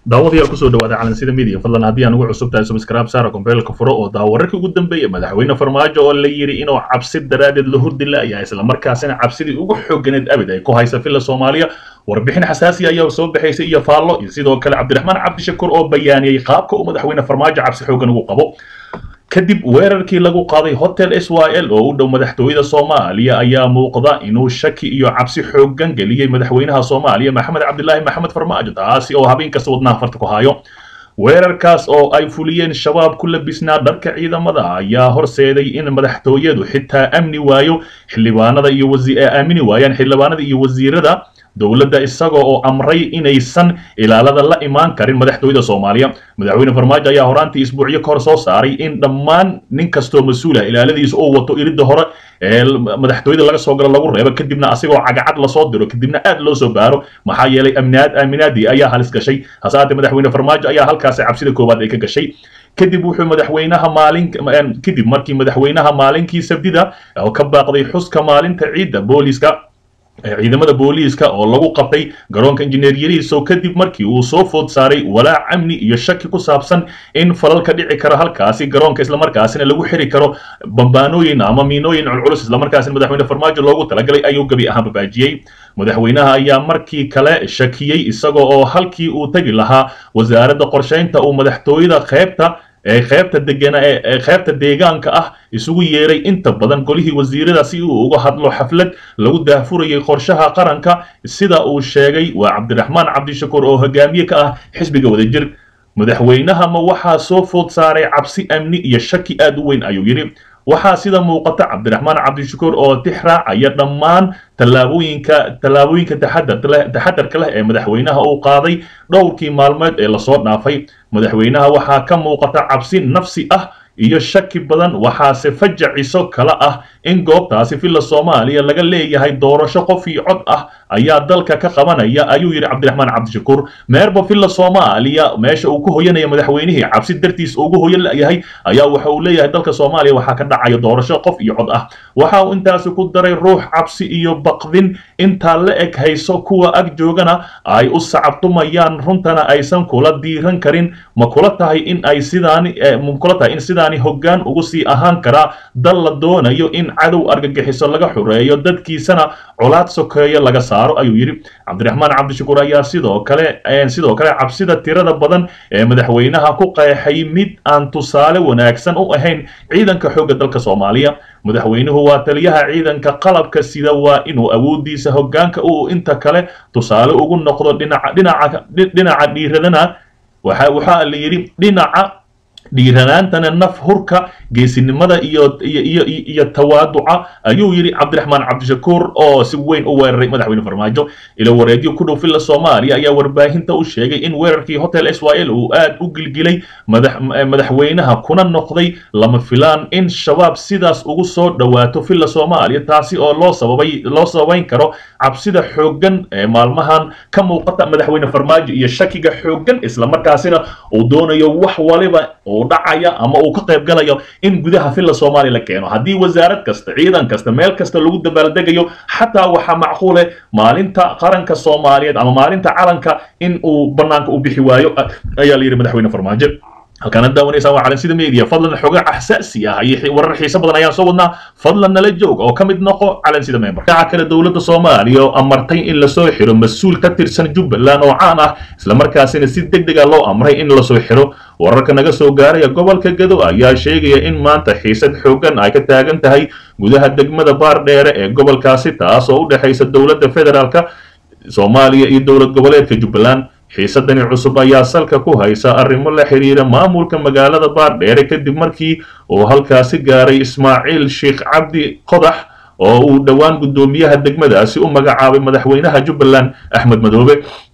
daawadayaal kusoo dhawaada calansida midiya fadlan haddii aan ugu cusub tahay subscribe saara kombeelka furo oo daawararka ugu dambeeya madaxweyne farmaajo oo la yidhi inuu cabsi daraadeed la hurdi la'yahay islamarkaasina cabsidii ugu xooganeed abid ay ku haysa filla soomaaliya warbixin xasaasi ayaa soo baxaysay iyo faallo iyo sidoo kale cabdiraxmaan cabdishakuur oo bayaaniyey qaabka uu madaxweyne farmaajo cabsi xoogan ugu qabo kadib weerarkii lagu qaaday hotel s y l oo u dhow madaxtooyada soomaaliya ayaa muuqda inuu shaki iyo cabsi xoogan geliyey madaxweynaha soomaaliya maxamed cabdilaahi maxamed farmaajo taasi oo habeen kasta wadnaha farta ku hayo weerarkaas oo ay fuliyeen shabaab ku labisnaa dharka ciidamada ayaa horseeday in madaxtooyadu xitaa amni waayo xildhibaanada iyo aamini waayaan xildhibaanada iyo wasiirada dowladda isaga oo amray inaysan ilaalada la imaan karin madaxtooyada soomaaliya madaxweyne farmaajo ayaa horaantii isbuucyo ka hor soo saaray in dhammaan nin kastoo mas-uula ilaaladiisa oo wato iridda hore ee madaxtooyada laga soo galo lagu reebo kadibna asigoo cagacad lasoo diro kadibna aad loo soo baaro maxaa yeelay amnaad aaminaadii ayaa halis gashay hase haatee madaxweyne farmaajo ayaa halkaasi cabsida koowaad ay ka gashay kadib wuxuu madaxweynaha maalin kadib markii madaxweynaha maalinkii sabdida oo ka baaqday xuska maalinta ciidda booliska ciidamada booliiska oo lagu qabtay garoonka injineer yariiso kadib markii uu soo food saaray walaac amni iyo shaki ku saabsan in falal ka dhici kara halkaasi garoonka islamarkaasina lagu xiri karo bambaanooyin ama miinooyin culculus islamarkaasina madaxweyne farmaajo loogu talagalay ayuu gebi ahaan babaajiyey madaxweynaha ayaa markii kale shakiyey isaga oo halkii uu tegi lahaa wasaaradda qorshaynta uu madaxtooyada qaybta ee qaybta degana ee qaybta deegaanka ah isugu yeeray inta badan golihii wasiirada si uu uga hadlo xaflad lagu daahfurayay qorshaha qaranka sida uu sheegay waa cabdiraxmaan cabdishakuur oo hogaamiye ka ah xisbiga wadajir madaxweynaha ma waxaa soo food saaray cabsi amni iyo shaki aad u weyn ayuu yidhi waxaa sida muuqata cabdiraxmaan cabdishakuur oo tix raacaya dhammaan tallaabooyinka tallaabooyinka taxadarka leh ee madaxweynaha uu qaaday dhowrkii maalmeed ee lasoo dhaafay madaxweynaha waxaa ka muuqata cabsi nafsi ah iyo shaki badan waxaase fajaciso kale ah in goobtaasi villa soomaaliya laga leeyahay doorasho qof iyo cod ah ayaa dalka ka qabanaya ayuu yidhi cabdiraxmaan cabdishakuur meerba villa soomaaliya meesha uu ku hoyanaya madaxweynihii cabsi dartiis ugu hoyan layahay ayaa waxa uu leeyahay dalka soomaaliya waxaa ka dhacaya doorasho qof iyo cod ah waxa uu intaasi ku daray ruux cabsi iyo baqdin intaa la eg hayso kuwa ag joogana ay u sacabtumayaan runtana aysan kula diiran karin ma kula tahay in ay sidaani ma kula tahay in sidaani hoggaan ugu sii ahaan karaa dal la doonayo in cadow argagixiso laga xureeyo dadkiisana colaad sokeeyo laga saaro ayuu yidhi cabdiraxmaan cabdishakuur ayaa sidoo kale sidoo kale cabsida tirada badan ee madaxweynaha ku qeexay mid aan tusaale wanaagsan u ahayn ciidanka xoogga dalka soomaaliya madaxweynuhu waa taliyaha ciidanka qalabka sida waa inuu awoodiisa hoggaanka uu inta kale tusaale ugu noqdo dhinaca dhinaca dhinaca dhiiradana waxa waxaa la yidhi dhinaca dhiiranaantana naf hurka geesinimada iyo iyo iyo tawaaduca ayuu yidhi cabdiraxmaan cabdishakuur oo si weyn u weeraray madaxweyne farmaajo ilo wareedyo ku dhow villa soomaaliya ayaa warbaahinta u sheegay in weerarkii hotel s y l uu aad u gilgilay madaxweynaha kuna noqday lama filaan in shabaab sidaas ugu soo dhowaato villa soomaaliya taasi oo loo sababay loo sababayn karo cabsida xooggan ee maalmahan ka muuqata madaxweyne farmaajo iyo shakiga xooggan islamarkaasina uu doonayo wax waliba uu dhacaya ama uu ka qayb galayo in gudaha villa soomaaliya la keeno haddii wasaarad kasta ciidan kasta meel kasta lagu dabaaldegayo xataa waxaa macquule maalinta qaranka soomaaliyeed ama maalinta calanka in uu banaanka u bixi waayo ayaa la yidhi madaxweyne farmaajo halkaana daawanaysaa waa calansida media fadlan xoga xasaasi ah iyo warar xiiso badan ayaan soo wadnaa fadlan nala joog oo ka mid noqo calansida member dhinaca kale dowladda soomaaliya oo amartay in lasoo xiro mas-uul ka tirsan jubbaland oo caan ah islamarkaasina si deg dega loo amray in lasoo xiro wararka naga soo gaaraya gobolka gado ayaa sheegaya in maanta xiisad xoogan ay ka taagan tahay gudaha degmada baardheere ee gobolkaasi taas oo u dhexaysa dowladda federaalka soomaaliya iyo dowlad goboleedka jubbaland xiisadani cusub ayaa salka ku haysa arrimo la xiriira maamulka magaalada baardheere kadib markii uu halkaasi gaaray ismaaciil sheekh cabdi qodax oo uu dhowaan guddoomiyaha degmadaasi u magacaabay madaxweynaha jubbaland axmed madoobe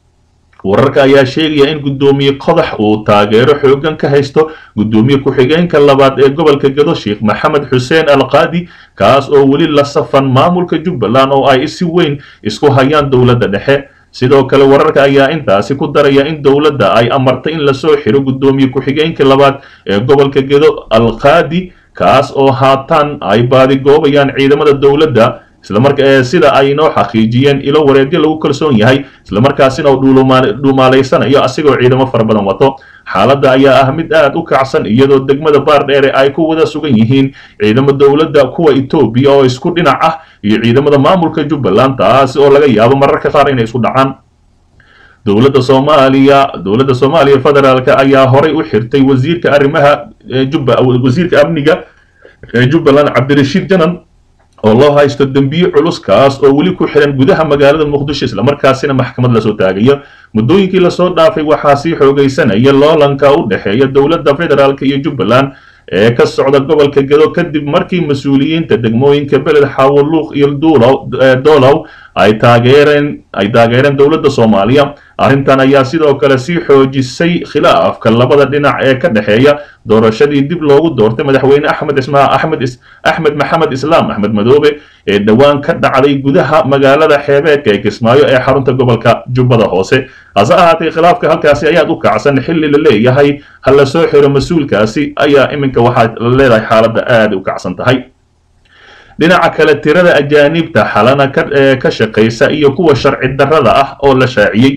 wararka ayaa sheegaya in guddoomiye qodax uu taageero xoogan ka haysto guddoomiye ku-xigeenka labaad ee gobolka gado sheekh maxamed xuseen alqaadi kaas oo weli la safan maamulka jubbaland oo ay si weyn isku hayaan dowladda dhexe sidoo kale wararka ayaa intaasi ku daraya in dowladda ay amartay in lasoo xiro guddoomiye ku-xigeenka labaad ee gobolka gedo alqaadi kaas oo haatan ay baadigoobayaan ciidamada dowladda islamarka sida ay noo xaqiijiyeen ilo wareegyo lagu kalsoon yahay islamarkaasina uu dhuumaalaysanayo asigoo ciidamo fara badan wato xaaladda ayaa ah mid aad u kacsan iyadoo degmada baardheere ay ku wada sugan yihiin ciidamo dowladda kuwa etoobiya oo isku dhinac ah iyo ciidamada maamulka jubbaland taasi oo laga yaabo mararka qaar inay isku dhacaan dowladda soomaaliya dowladda soomaaliya federaalka ayaa horay u xirtay wasiirka arrimaha jubba wasiirka amniga ee jubbaland cabdirashiid janan oo loo haysto dembiye culus kaas oo weli ku xiran gudaha magaalada muqdisho islamarkaasina maxkamad lasoo taagayo muddooyinkii lasoo dhaafay waxaa sii xoogaysanaya loolanka u dhexeeya dowladda federaalka iyo jubbaland ee ka socda gobolka gedo kadib markii mas-uuliyiinta degmooyinka beled xawoluuq iyo doolow ay taageereen ay taageereen dowladda soomaaliya arrintan ayaa sidoo kale sii xoojisay khilaafka labada dhinac ee ka dhexeeya doorashadii dib loogu doortay madaxweyne axmed ismaa axmed axmed maxamed islaam axmed madoobe ee dhowaan ka dhacday gudaha magaalada xeebeedka ee kismaayo ee xarunta gobolka jubbada hoose hase ahaatee khilaafka halkaasi ayaad u kacsan xilli la leeyahay ha la soo xiro mas-uulkaasi ayaa iminka waxaa la leedahay xaaladda aada u kacsan tahay dhinaca kale tirada ajaanibta xalana ka shaqaysa iyo kuwa sharci darrada ah oo la shaaciyey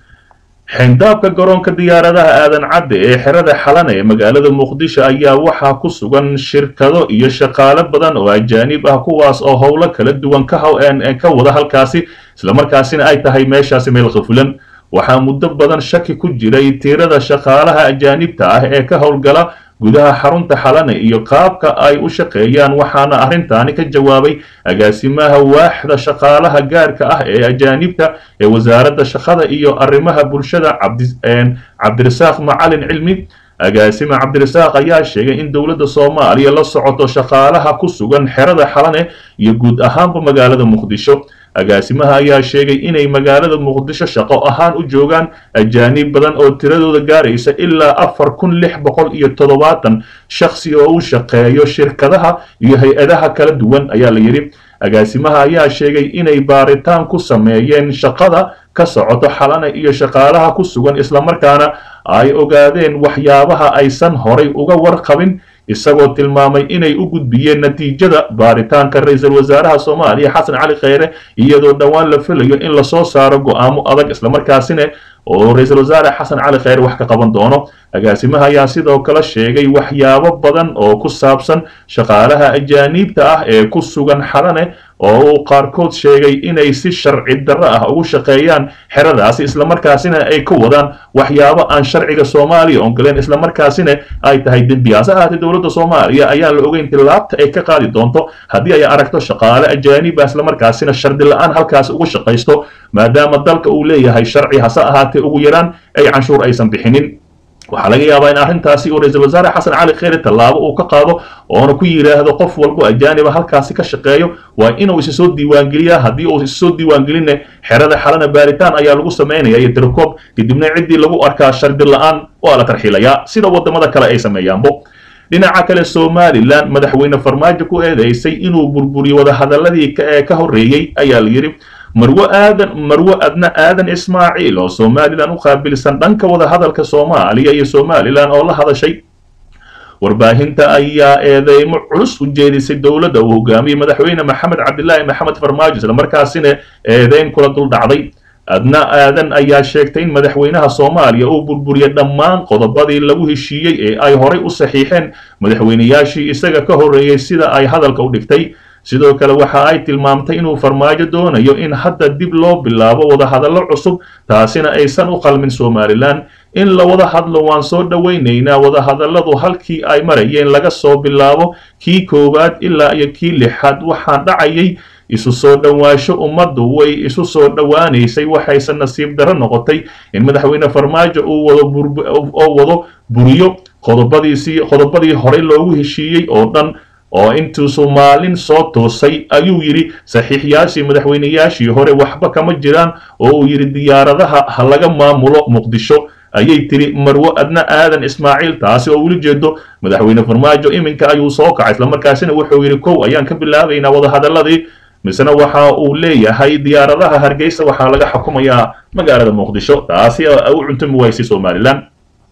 xindaabka garoonka diyaaradaha aadan cadde ee xerada xalana ee magaalada muqdisho ayaa waxaa ku sugan shirkado iyo shaqaale badan oo ajaanib ah kuwaas oo howlo kala duwan ka wada halkaasi islamarkaasina ay tahay meeshaasi meel qafulan waxaa muddo badan shaki ku jiray tirada shaqaalaha ajaanibta ah ee ka howlgala gudaha xarunta xalane iyo qaabka ay u shaqeeyaan waxaana arrintaani ka jawaabay agaasimaha waaxda shaqaalaha gaarka ah ee ajaanibta ee wasaaradda shaqada iyo arrimaha bulshada cabdirasaaq macalin cilmi agaasime cabdirasaaq ayaa sheegay in dowladda soomaaliya la socoto shaqaalaha ku sugan xerada xalane iyo guud ahaanba magaalada muqdisho agaasimaha ayaa sheegay inay magaalada muqdisho shaqo ahaan u joogaan ajaanib badan oo tiradooda gaaraysa ilaa afar kun lix boqol iyo toddobaatan shakhsi oo u shaqeeyo shirkadaha iyo hay-adaha kala duwan ayaa la yidhi agaasimaha ayaa sheegay inay baaritaan ku sameeyeen shaqada ka socoto xalane iyo shaqaalaha ku sugan islamarkaana ay ogaadeen waxyaabaha aysan horay uga warqabin isagoo tilmaamay inay u gudbiyeen natiijada baaritaanka ra-iisul wasaaraha soomaaliya xasan cali kheyre iyadoo dhowaan la filayo in lasoo saaro go-aamo adag islamarkaasina oo ra-iisul wasaare xasan cali kheyre wax ka qaban doono agaasimaha ayaa sidoo kale sheegay waxyaabo badan oo ku saabsan shaqaalaha ajaaniibta ah ee ku sugan xalane oo uu qaarkood sheegay inay si sharci darro ah ugu shaqeeyaan xeradaasi islamarkaasina ay ka wadaan waxyaabo aan sharciga soomaaliya ongoleen islamarkaasina ay tahay dembi hase ahaatee dowladda soomaaliya ayaan la ogeyn tilaabta ay ka qaadi doonto haddii ay aragto shaqaale ajaaniba islamarkaasina shardi la-aan halkaasi ugu shaqaysto maadaama dalka uu leeyahay sharci hase ahaatee ugu yaraan ay canshuur aysan bixinin waxaa laga yaabaa in arrintaasi uu ra-iisul wasaare xasan cali kheyre tallaabo uu ka qaado oona ku yidhaahdo qof walbo ajaaniba halkaasi ka shaqeeyo waa inuu isa soo diiwaangeliyaa haddii uu isa soo diiwaangelinne xerada xalana baaritaan ayaa lagu samaynaya iyo tirokoob kadibna ciddii lagu arkaa shardi la-aan waa la tarxiilayaa sida waddamada kale ay sameeyaanbo dhinaca kale somalilan madaxweyne farmaajo ku eedeysay inuu burburiyo wadahadaladii ee ka horreeyey ayaa la yidhi marwo aadan marwo adna aadan ismaaciil oo somalilan u qaabilsan dhanka wadahadalka soomaaliya iyo somalilan oo la hadashay warbaahinta ayaa eedeymo culus u jeedisay dowladda uu hogaamiyey madaxweyne maxamed cabdilaahi maxamed farmaajo islamarkaasina eedeyn kula dul dhacday adna aadan ayaa sheegtay in madaxweynaha soomaaliya uu burburiyay dhammaan qodobadii lagu heshiiyey ee ay horay u saxiixeen madaxweynayaashii isaga ka horreeyey sida ay hadalka u dhigtay sidoo kale waxa ay tilmaamtay inuu farmaajo doonayo in hadda dib loo bilaabo wadahadallo cusub taasina aysan u qalmin somalilan in la wada hadlo waan soo dhowaynaynaa wadahadalladu halkii ay marayeen laga soo bilaabo kii koowaad ilaa iyo kii lixaad waxaan dhacayay isu soo dhowaansho ummaddu way isu soo dhowaanaysay waxayse nasiib darro noqotay in madaxweyne farmaajo uu wado oo wado buriyo qodobadiisii qodobadii horey loogu heshiiyey oo dhan oo intuusu maalin soo toosay ayuu yidhi saxiixyaashii madaxweynayaashii hore waxba kama jiraan oo uu yidhi diyaaradaha ha laga maamulo muqdisho ayay tiri marwo adna aadan ismaaciil taasi oo weli jeedo madaxweyne farmaajo iminka ayuu soo kacay islamarkaasina wuxuu yidhi kow ayaan ka bilaabaynaa wadahadaladii misena waxa uu leeyahay diyaaradaha hargeysa waxaa laga xukumayaa magaalada muqdisho taasi u cuntumi waysay somalilan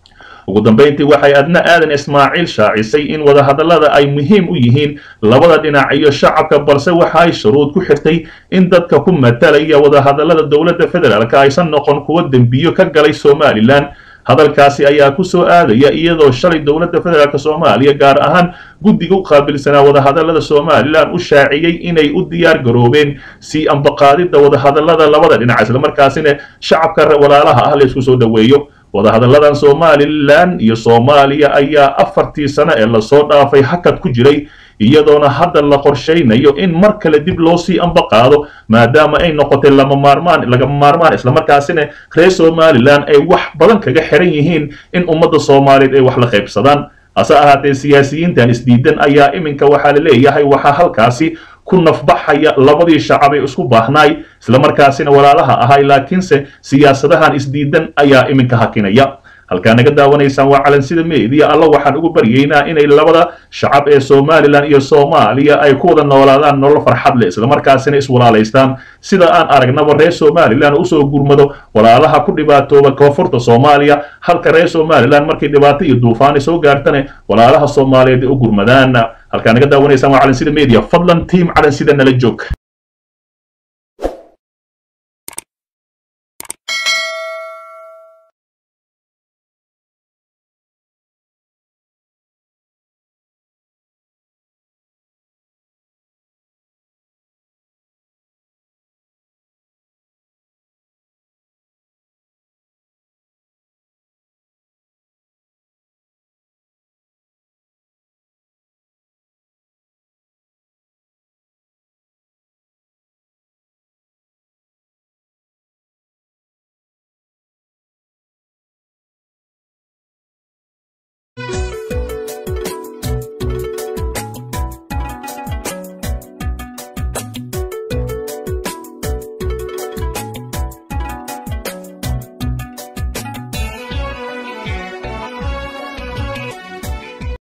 ugu dambayntii waxay adna aadan ismaaciil shaacisay in wadahadallada ay muhiim u yihiin labada dhinac iyo shacabka balse waxa ay shuruud ku xirtay in dadka ku matalaya wadahadallada dowladda federaalk aysan noqon kuwo dembiyo ka galay somalilan hadalkaasi ayaa ku soo aadaya iyadoo shalay dowladda federaalk soomaaliya gaar ahaan guddiga u qaabilsanaa wadahadallada somalilan u shaaciyey inay u diyaar garoobeen sii ambaqaadidda wadahadallada labada dhinac islamarkaasina shacabka walaalaha ah la isku soo dhoweeyo wadahadalladan somalilan iyo soomaaliya ayaa afartii sano ee lasoo dhaafay hakad ku jiray iyadoona hadda la qorshaynayo in mar kale dib loo sii ambaqaado maadaama ay noqotay lama maarmaan lagama maarmaan islamarkaasina reer somalilan ay wax badan kaga xiran yihiin in ummadda soomaaliyeed ay wax la qaybsadaan hase ahaatee siyaasiyiintan isdiidan ayaa iminka waxaa la leeyahay waxaa halkaasi ku nafbaxaya labadii shacab ee isku baahnaay islamarkaasina walaalaha ahay laakiinse siyaasadahan isdiidan ayaa iminka hakinaya halkaa naga daawanaysaan waa calansida meediya alla waxaan ugu baryaynaa inay labada shacab ee somalilan iyo soomaaliya ay ku wada noolaadaan nolol farxad leh islamarkaasina iswalaalaystaan sida aan aragnaba reer somalilan usoo gurmado walaalaha ku dhibaatooba koonfurta soomaaliya halka reer somalilan markay dhibaato iyo duufaani soo gaartane walaalaha soomaaliyeed ay u gurmadaan halkaa naga daawanaysaan waa calansida media fadlan tiam calansida nala joog